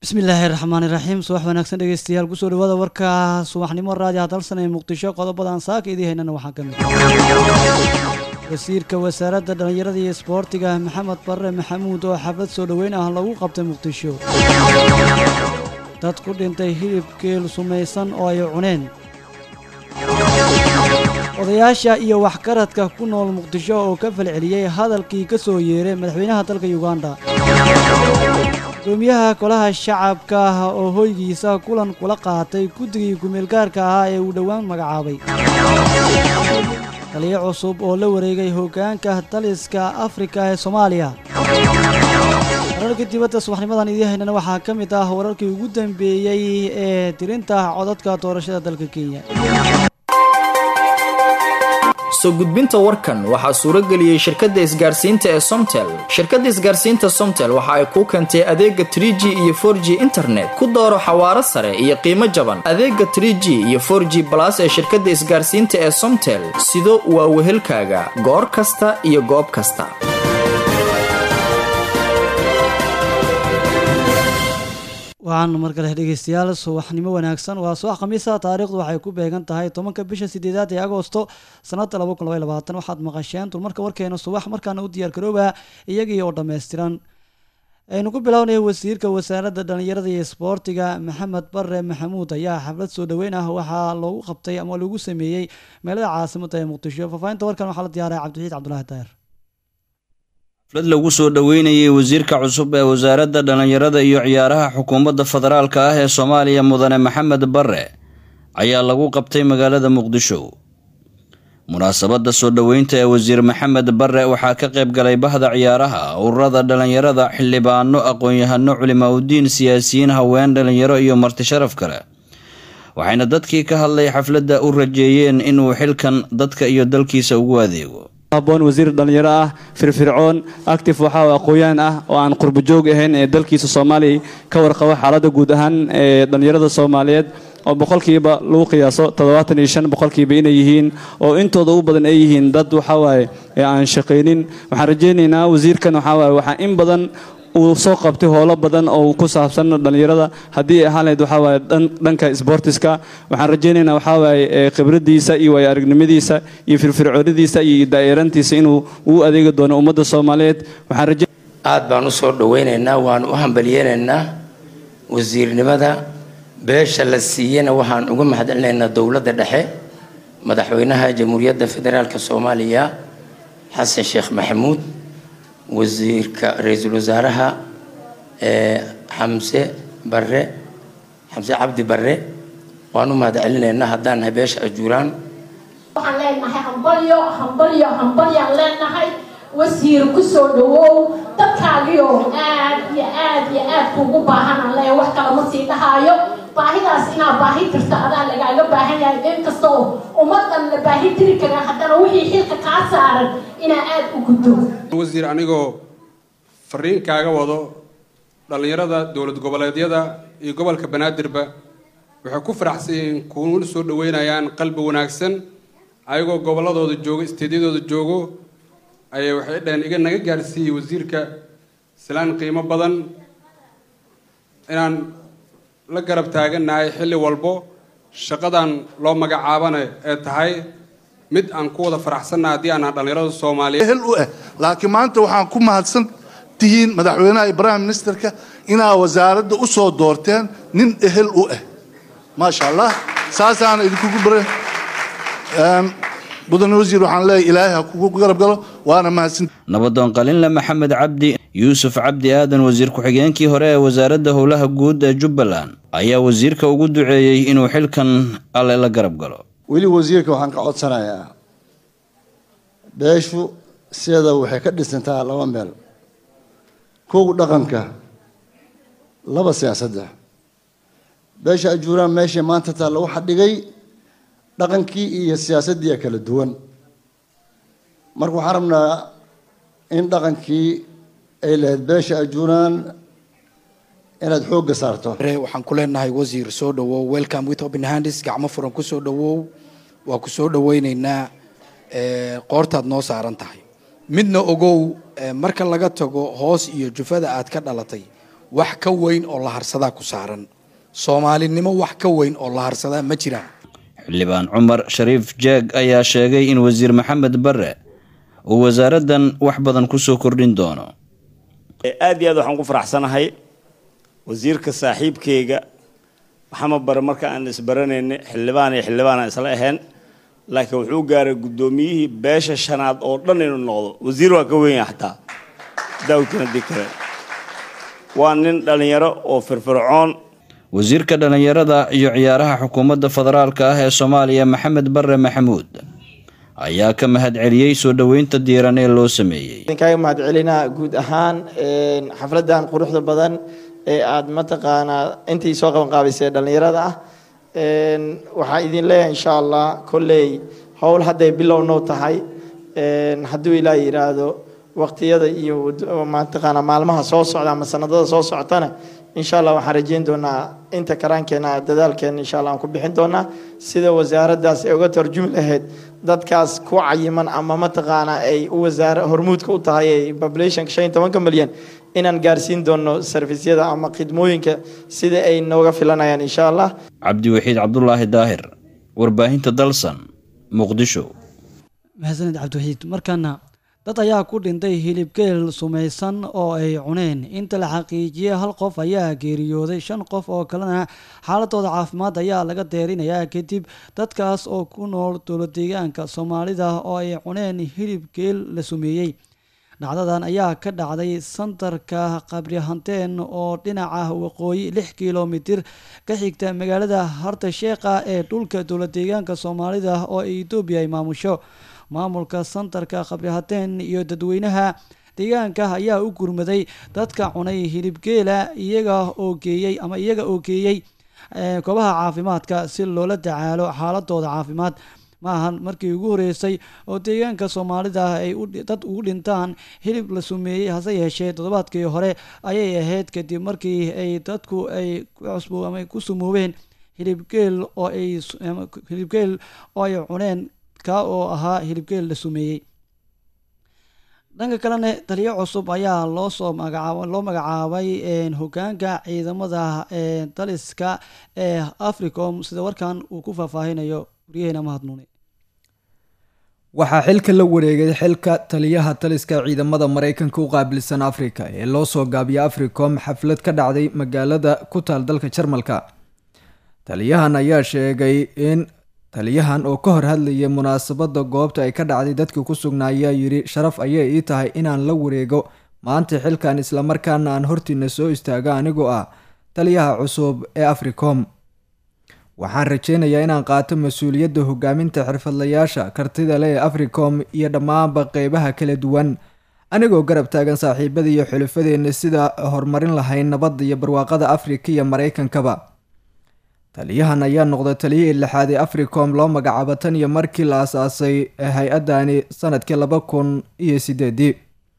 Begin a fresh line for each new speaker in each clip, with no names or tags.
bismillaahi raxmaani raxiim subax wanaagsan dhegeystayaal kusoo dhawaada warka subaxnimo raadiha dalsan ee muqdisho qodobadan saaka idii haynana waxaa ka mid wasiirka wasaaradda dhallinyarada iyo isboortiga maxamed barre maxamuud oo xaflad soo dhoweyn ah lagu qabtay muqdisho dad ku dhintay hilib geel sumaysan oo ay cuneen odayaasha iyo waxgaradka ku nool muqdisho oo ka falceliyey hadalkii ka soo yeeray madaxweynaha dalka yuganda gudoomiyaha golaha shacabka ah oo hoygiisa kulan kula qaatay guddigii kumeelgaarka ahaa ee uu dhowaan magacaabay taliyo cusub oo la wareegay hoggaanka daliska afrika ee soomaaliya wararka dibadda subaxnimadan idii haynana waxaa ka mid ah wararkii ugu dambeeyey ee tirinta codadka doorashada dalka kenya
soo gudbinta warkan waxaa suuro geliyey shirkadda isgaarsiinta ee somtel shirkadda isgaarsiinta somtel waxa ay kuu keentay adeega trie g iyo for g internet ku dooro xawaaro sare iyo qiimo jaban adeega trie g iyo for g balas ee shirkadda isgaarsiinta ee somtel sido waa wehelkaaga goor kasta iyo goob kasta
waxaan mar kale dhegeystayaal subaxnimo wanaagsan waa subax khamiisa taariikhdu waxay ku beegan tahay tobanka bisha sideedaad ee agoosto sanada laba kun labay labaatan waxaad maqasheen dulmarka warkeena subax markaana u diyaar garooba iyagii oo dhammaystiran aynu ku bilownay wasiirka wasaaradda dhallinyarada iyo isboortiga maxamed bare maxamuud ayaa xaflad soo dhoweyn ah waxaa loogu qabtay ama lagu sameeyey meelada caasimada ee muqdisho faahfaahinta warkan waxaa la diyaaray cabdixiid cabdulaahi daahir
xaflad lagu soo dhoweynayay wasiirka cusub ee wasaaradda dhallinyarada iyo ciyaaraha xukuumadda federaalka ah ee soomaaliya mudane maxamed barre ayaa lagu qabtay magaalada muqdisho munaasabadda soo dhoweynta ee wasiir maxamed barre waxaa ka qayb galay bahda ciyaaraha ururada dhallinyarada xildhibaano aqoon-yahano culimaauddiin siyaasiyiin haween dhallinyaro iyo marti sharaf kale waxayna dadkii ka hadlay xafladda u rajeeyeen inuu xilkan dadka iyo dalkiisa ugu adeego
haboon wasiir dhallinyaro ah firfircoon actif waxaa aqooyaan ah oo aan qurbojoog ahayn ee dalkiisa soomaaliya ka warqabo xaaladda guud ahaan ee dhallinyarada soomaaliyeed oo boqolkiiba lagu qiyaaso toddobaatan iyo shan boqolkiiba inay yihiin oo intooda u badan ay yihiin dad waxawaaye ee aan shaqaynin waxaan rajaynaynaa wasiirkan waxawaaye waxaa in badan uu soo qabtay howlo badan oo ku saabsan dhallinyarada haddii ay ahaan lahayd waxaa waaye dhanka sboortiska waxaan rajaynaynaa waxaa waaye khibradiisa iyo waayo aragnimadiisa iyo firfircoonidiisa iyo daa'irantiisa inuu uu adeegi doono ummadda soomaaliyeed waxaan raja
aad baan u soo dhowaynaynaa waan u hambalyeynaynaa wasiirnimada beesha la siiyena waxaan uga mahadcelinaynaa dowladda dhexe madaxweynaha jamhuuriyadda federaalk soomaaliya xasan sheekh maxamuud wasiirka ra-iisul wasaaraha xamse bare xamse cabdi bare waan u mahad celinaynaa haddaan nahay beesha ajuuraan
waxaan leenahay hambalyo hambalyo hambalyaan leenahay wasiir kusoo dhawow dadkaagioo aad iyo aad iyo aad kuugu baahanaan leeya wax kale ma sii dhahaayo baahidaas inaa baahi tirta adaa lagaaga baahan yahay inkastoo ummadan la baahi tiri karaa haddana wixii xilka kaa saaran inaa aad u guddo
wasiir anigoo fariin kaaga wado dhallinyarada dowlad goboleedyada iyo gobolka banaadirba waxay ku faraxsan yihiin kuuna soo dhaweynayaan qalbi wanaagsan ayagoo gobolladooda joogo isteedyadooda joogo ayay waxay dhaheen iga naga gaarsiiyey wasiirka islaan qiimo badan inaan la garab taagannahay xilli walbo shaqadan loo magacaabana ee tahay mid aan ku wada faraxsannaha haddii aanaa dhallinyarada soomaaliyeed
ehel u ah laakiin maanta waxaan ku mahadsan tihiin madaxweynaha iyo prime ministerka inaa wasaaradda u soo doorteen nin ehel u ah maasha allah saasaana idinkugu bare mudane wasiir waxaan leeyahay ilaahay ha kugu garab galo waana mahadsan
nabadoon qalinle maxamed cabdi yuusuf cabdi aadan wasiir ku-xigeenkii hore ee wasaaradda howlaha guud ee jubbaland ayaa wasiirka ugu duceeyey inuu xilkan alle la garab galo
weli wasiirka waxaan ka codsanayaa beeshu sideeda waxay ka dhisantaa laba meel kow dhaqanka laba siyaasadda beesha ajuuraan meeshay maanta taa lagu xadhigay dhaqankii iyo siyaasaddii kala duwan marka waxaan rabnaa in dhaqankii ay lahayd beesha ajuuraan inaad xoogga saarto
waxaan ku leenahay wasiir soo dhawow welcome with open handis gacmo furan ku soo dhawow waa ku soo dhawaynaynaa qoortaad noo saaran tahay midna ogow marka laga tago hoos iyo jufada aad ka dhalatay wax ka weyn oo la harsadaa ku saaran soomaalinimo wax ka weyn oo la harsadaa ma jiraan
xildhibaan cumar shariif jeeg ayaa sheegay in wasiir maxamed bare uu wasaaraddan wax badan kusoo kordhin doono
aad iyo aad waxaan ku faraxsanahay wasiirka saaxiibkeyga maxamed bare marka aan isbaranayna xildhibaan iyo xildhibaan aan isla ahayn laakiin wuxuu gaaray guddoomiyihii beesha shanaad oo dhan inuu noqdo wasiir waa ka wenya xataa daawdkana dii kale waa nin dhallinyaro oo firfircoon
wasiirka dhallinyarada iyo ciyaaraha xukuumadda federaalka ah ee soomaaliya maxamed bare maxamuud ayaa ka mahad celiyey soo dhoweynta diiran ee loo sameeyey
idinkaaga mahad celinaa guud ahaan xafladan quruxda badan ee aada mataqaanaa intii soo qaban qaabaysay dhallinyarada ah waxaa idin leeyahay insha allah kolley howl hadday bilownow tahay hadduu ilaa yidhaahdo waqtiyada iyo mataqaanaa maalmaha soo socda ama sanadada soo socotana insha allah waxaan rajeyn doonaa inta karaankeena dadaalkeena insha allah aan ku bixin doonaa sida wasaaraddaas ay uga tarjumi lahayd dadkaas ku cayiman ama mataqaanaa ay u wasaara hormuudka u tahay ay populationka shan iyo tobanka milyan inaan gaarsiin doono servisyada ama khidmooyinka sida ay nooga filanayaan insha allah
cabdiwaxiid cabdulaahi daahir warbaahinta dalsan muqdisho
mahadsaned cabdiwaxiid markaana dad ayaa ku dhintay hilibgeel sumaysan oo ay cuneen inta la xaqiijiyey hal qof ayaa geeriyooday shan qof oo kalena xaaladooda caafimaad ayaa laga deerinayaa kadib dadkaas oo ku nool dowladeegaanka soomaalida oo ay cuneen hilibgeel la sumeeyey dhacdadan ayaa ka dhacday santarka qabrihanteen oo dhinaca waqooyi lix kilomitir ka xigta magaalada harta sheekha ee dhulka dowladeegaanka soomaalida oo etoobiya ay maamusho maamulka santarka qabrihateen iyo dadweynaha deegaanka ayaa u gurmaday dadka cunay hilibgeela iyaga oo geeyey ama iyaga oo geeyey goobaha caafimaadka si loola tacaalo xaaladooda caafimaad ma ahan markii ugu horeysay oo deegaanka soomaalida ay dad ugu dhintaan hilib la sumeeyey hase yeeshee toddobaadkii hore ayay ahayd kadib markii ay dadku ay cusbo ama ku sumoobeen hilibgeel oo ay hilibgeel oo ay cuneen ka oo ahaa hilibgeel la sumeeyey dhanka kalena taliyo cusub ayaa loo soo magacaaba loo magacaabay hogaanka ciidamada daliska ee africom sida warkan uu ku faahfaahinayo waryaheena mahadnuune
waxaa xilka la wareegay xilka taliyaha taliska ciidamada maraykanka u qaabilsan afrika ee loo soo gaabiyay africom xaflad ka dhacday magaalada ku taal dalka jarmalka taliyahan ayaa sheegay in taliyahan oo ka hor hadlayay munaasabada goobta ay ka dhacday dadkii ku sugnaa ayaa yidhi sharaf ayay ii tahay inaan la wareego maanta xilkan islamarkaana aan hortiina soo istaago anigoo ah taliyaha cusub ee africom waxaan rajeynayaa inaan qaato mas-uuliyadda hogaaminta xirfadlayaasha kartida leh ee africom iyo dhammaanba qeybaha kala duwan anigoo garab taagan saaxiibada iyo xulufadeenna sida horumarin lahayn nabadda iyo barwaaqada afrika iyo maraykankaba taliyahan ayaa noqday taliyihii lixaad ee africom loo magacaabo tan iyo markii la asaasay hay-adani sanadkii laba kun iyo sideedii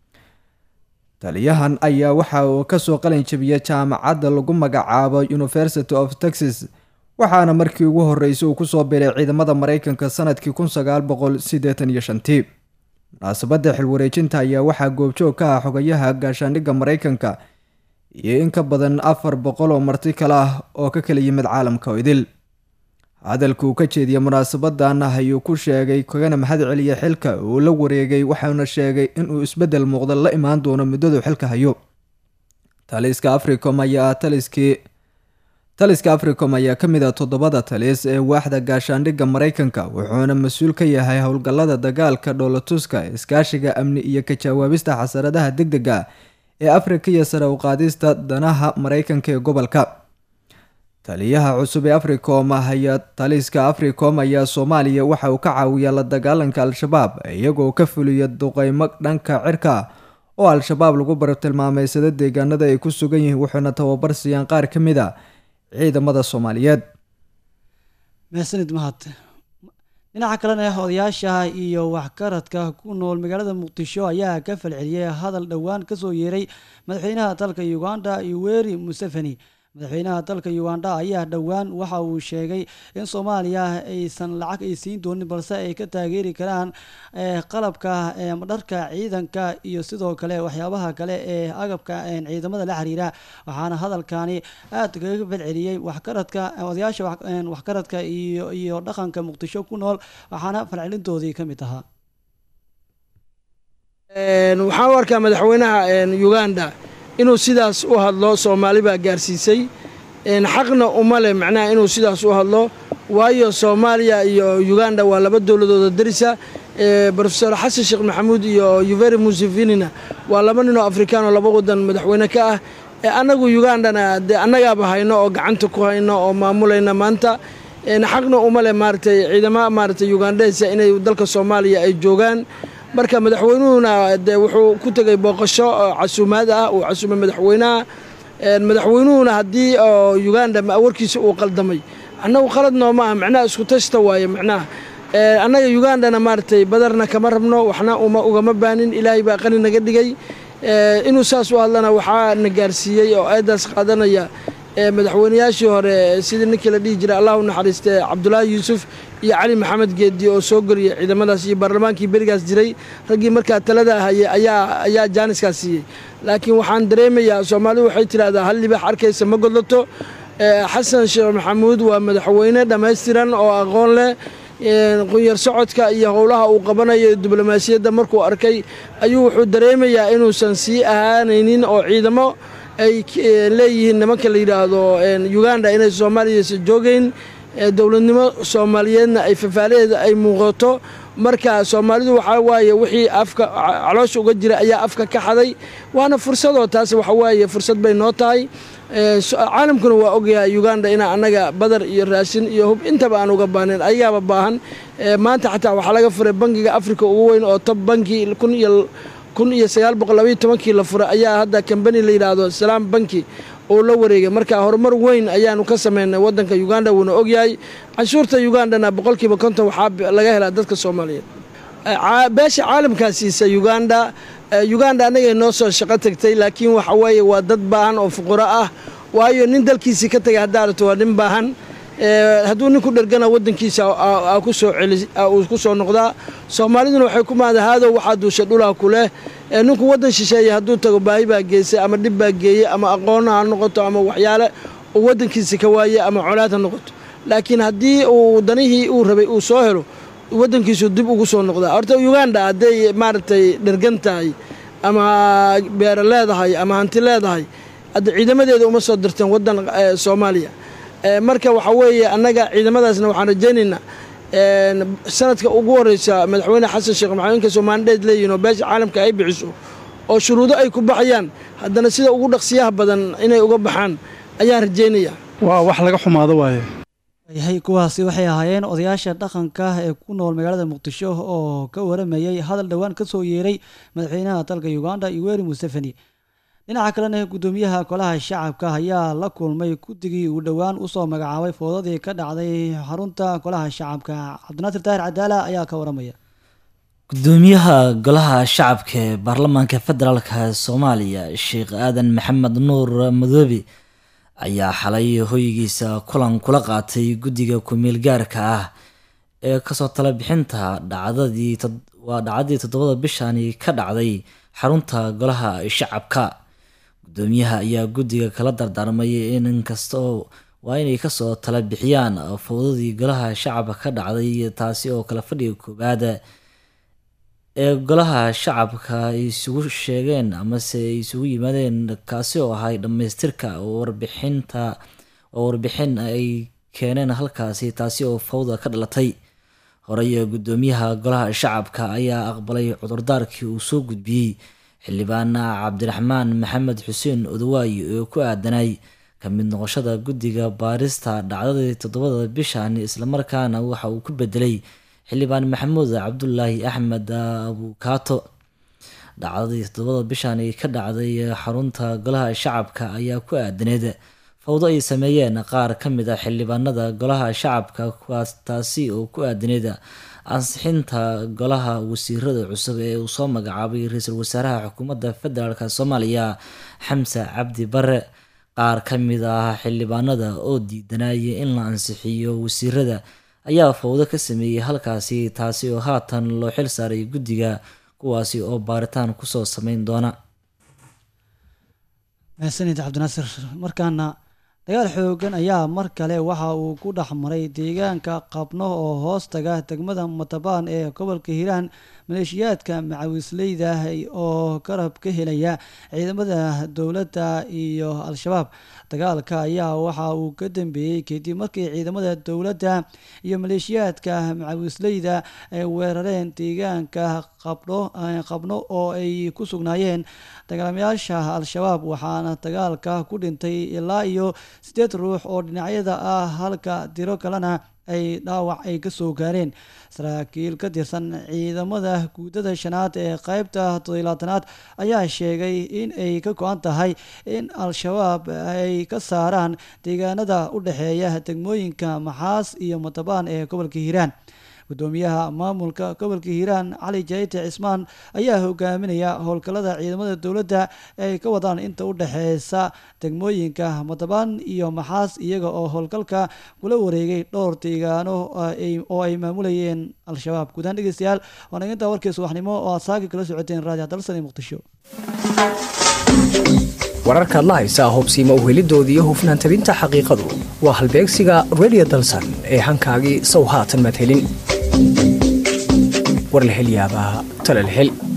taliyahan ayaa waxa uu kasoo qalin jabiyay jaamacadda lagu magacaabo university of texas waxaana markii ugu horeysay uu kusoo biray ciidamada maraykanka sanadkii kun sagaal boqol sideetan iyo shantii munaasabadda xilwareejinta ayaa waxaa goobjoog ka ah xogayaha gaashaandhigga maraykanka iyo in ka badan afar boqol oo marti kale ah oo ka kala yimid caalamka oo idil hadalka uu ka jeediyey munaasabadan ayuu ku sheegay kagana mahad celiya xilka uu la wareegay waxauna sheegay inuu isbeddel muuqda la imaan doono muddadu xilka hayo taliska africom ayaa taliskii taliska africom ayaa ka mid ah toddobada talis ee waaxda gaashaandhigga maraykanka wuxuuna mas-uul ka yahay howlgallada dagaalka dhoolatuska iskaashiga amni iyo ka jawaabista xasaradaha deg dega ee afrika iyo sare u qaadista danaha maraykanka ee gobolka taliyaha cusub ee africom ayaa taliska africom ayaa soomaaliya waxa uu ka caawiyaa la dagaalanka al-shabaab iyagoo ka fuliya duqeymo dhanka cirka ah oo al-shabaab lagu bartilmaameysada deegaanada ay ku sugan yihiin wuxuuna tababar siiyaan qaar ka mid a ciidamada soomaaliyeed
mahadsanid mahad dhinaca kalena odayaasha iyo waxgaradka ku nool magaalada muqdisho ayaa ka falceliyey hadal dhowaan kasoo yeeray madaxweynaha dalka uganda yoweri museveni madaxweynaha dalka uganda ayaa dhowaan waxa uu sheegay in soomaaliya aysan lacag ay siin doonin balse ay ka taageeri karaan qalabka dharka ciidanka iyo sidoo kale waxyaabaha kale ee agabka ciidamada la xiriira waxaana hadalkani aad kaga badceliyey waxkaradka odayaasha waxkaradka iyo iyo dhaqanka muqdisho ku nool waxaana falcelintoodii ka mid ahaa
waxaan u arkaa madaxweynaha uganda inuu sidaas u hadlo soomaali baa gaarsiisay xaqna uma leh macnaha inuu sidaas u hadlo waayo soomaaliya iyo uganda waa laba dowladooda darisa rofesor xasan sheekh maxamuud iyo yuveri musevenina waa laba ninoo afrikaan oo laba wadan madaxweyne ka ah annagu ugandana dee annagaaba hayno oo gacanta ku hayno oo maamulayna maanta xaqna uma leh maaratay ciidama maaratay ugandhesa inay dalka soomaaliya ay joogaan marka madaxweynuhuna de wuxuu ku tegay booqasho casuumaad ah uu casuumay madaxweynaha madaxweynuhuna haddii oo uganda warkiisa uu qaldamay annagu qalad nooma ah macnaha isku tashta waaye macnaha annaga ugandana maaratay badarna kama rabno waxna uma ugama baanin ilaahay baa qani naga dhigay inuu saas u hadlana waxaa na gaarsiiyey oo eedaas qaadanaya madaxweynayaashii hore sidii ninkii la dhihi jiray allah u naxariiste cabdulaahi yuusuf iyo cali maxamed geedi oo soo goriyey ciidamadaas iyo baarlamaankii berigaas jiray raggii markaa talada ahayey ayaa ayaa jaaniskaas siiyey laakiin waxaan dareemayaa soomaalidu waxay tidhahdaa hal libax arkaysa ma godlato xasan sheekh maxamuud waa madaxweyne dhammaystiran oo aqoon leh qunyar socodka iyo howlaha uu qabanayo diblomaasiyadda markuu arkay ayuu wuxuu dareemayaa inuusan sii ahaanaynin oo ciidamo ay leeyihiin nimanka la yidhaahdo uganda inay soomaaliyasa joogeyn dowladnimo soomaaliyeedna ay fafaalaheeda ay muuqato marka soomaalidu waxaa waaye wixii afka caloosha uga jira ayaa afka ka xaday waana fursadoo taas waxa waaye fursad bay noo tahay caalamkuna waa ogyahay uganda inaa annaga badar iyo raashin iyo hub intaba aan uga baahnayn ayagaaba baahan maanta xataa waxaa laga furay bangiga africa ugu weyn oo tob banki kun iyo kun iyo sagaal boqol labaiyo tobankii la furay ayaa hadda kambani la yidhaahdo salaam banki oo la wareegay marka horumar weyn ayaanu ka sameynay waddanka uganda wuuna ogyahay canshuurta ugandana boqolkiiba konton waxaa laga helaa dadka soomaaliyeed beesha caalamkaa siisa uganda uganda annagay noo soo shaqo tagtay laakiin waxa weeye waa dad baahan oo fuqaro ah waayo nin dalkiisii ka tegay haddaa aragto waa nin baahan hadduu ninku dhergana waddankiisa kusoo uu ku soo noqdaa soomaaliduna waxay ku mahada haadow waxaa duusha dhulaa ku leh ninku waddan shisheeye hadduu tago baahi baa geysay ama dhib baa geeyey ama aqoonna ha noqoto ama waxyaale uu waddankiisa ka waaye ama colaad ha noqoto laakiin haddii uu danihii uu rabay uu soo helo waddankiisu dib ugu soo noqdaa horta uganda hadday maaragtay dhergan tahay ama beero leedahay ama hanti leedahay hadda ciidamadeeda uma soo dirteen waddan soomaaliya marka waxa weeye annaga ciidamadaasna waxaan rajaynaynaa sanadka ugu horeysa madaxweyne xasan sheekh maxamed inkastoo maandheed leeyihin oo beesha caalamka ay bixiso oo shuruudo ay ku baxayaan haddana sida ugu dhaqsiyaha badan inay uga baxaan ayaan rajaynaya
waa wax laga xumaado waaye
yahay kuwaasi waxay ahaayeen odayaasha dhaqanka ee ku nool magaalada muqdisho oo ka waramayay hadal dhowaan ka soo yeeray madaxweynaha dalka uganda yoweri museveni dhinaca kalena guddoomiyaha golaha shacabka ayaa la kulmay guddigii uu dhowaan usoo magacaabay foodadii ka dhacday xarunta golaha shacabka cabdinaasir daahir cadaala ayaa ka waramaya
gudoomiyaha golaha shacabka ee baarlamaanka federaalka soomaaliya sheekh aadan maxamed nuur madoobe ayaa xalay hoygiisa kulan kula qaatay guddiga ku-meel gaarka ah ee kasoo tala bixinta dhacdadii waa dhacdadii toddobada bishani ka dhacday xarunta golaha shacabka gudoomiyaha ayaa guddiga kala dardaarmay in inkastoo waa inay kasoo tala bixiyaan fowdadii golaha shacabka ka dhacday taasi oo kala fadhiga koowaad ee golaha shacabka ay isugu sheegeen amase ay isugu yimaadeen kaasi oo ahay dhammaystirka warbixinta oo warbixin ay keeneen halkaasi taasi oo fawda ka dhalatay horey gudoomiyaha golaha shacabka ayaa aqbalay cudurdaarkii uu soo gudbiyey xildhibaan cabdiraxmaan maxamed xuseen odawaay oo ku aadanay ka mid noqoshada guddiga baarista dhacdadii toddobada bishan islamarkaana waxa uu ku bedelay xildhibaan maxamuud cabdulaahi axmed abukaato dhacdadii toddobada bishan ka dhacday xarunta golaha shacabka ayaa ku aadaneed fawdo ay sameeyeen qaar ka mid a xildhibaanada golaha shacabka kuwaas taasi oo ku aadaneed ansixinta golaha wasiirada cusub ee uu soo magacaabay ra-iisul wasaaraha xukuumadda federaalk soomaaliya xamse cabdi bare qaar ka mid ah xildhibaanada oo diidanaya in la ansixiyo wasiirada ayaa fowdo ka sameeyey halkaasi taasi oo haatan loo xil saaray guddiga kuwaasi oo baaritaan kusoo sameyn doona
mahadsanid cabdinaasir markaana dagaal xoogan ayaa mar kale waxa uu ku dhex maray deegaanka qabno oo hoos taga degmada matabaan ee gobolka hiiraan maleeshiyaadka macawisleyda oo garab ka helaya ciidamada dowladda iyo al-shabaab dagaalka ayaa waxa uu ka dambeeyey kadib markii ciidamada dowladda iyo maleeshiyaadka macawisleyda ay weerareen deegaanka qabno qabno oo ay ku sugnaayeen dagaalamayaasha al-shabaab waxaana dagaalka ku dhintay ilaa iyo sideed ruux oo dhinacyada ah halka diro kalena ay dhaawac ay ka soo gaareen saraakiil ka tirsan ciidamada guudada shanaad ee qeybta todolaatanaad ayaa sheegay in ay ka go-an tahay in al-shabaab ay ka saaraan deegaanada u dhexeeya degmooyinka maxaas iyo matabaan ee gobolka hiiraan gudoomiyaha maamulka gobolka hiiraan cali jayte cismaan ayaa hogaaminaya howlgallada ciidamada dowladda ay ka wadaan inta u dhexeysa degmooyinka matabaan iyo maxaas iyaga oo howlgalka kula wareegay dhowr deegaano oo ay maamulayeen al-shabaab guudaan dhegeystayaal waana intaa warkii subaxnimo oo aad saaki kala socoteen raadiyo dalsani muqdisho
wararkaad la haysaa hobsiima uhelidooda iyo hufnaan tabinta xaqiiqadu waa halbeegsiga redio dalsan ee hankaagii sow haatan madhelin war la hel yaabaa talal hel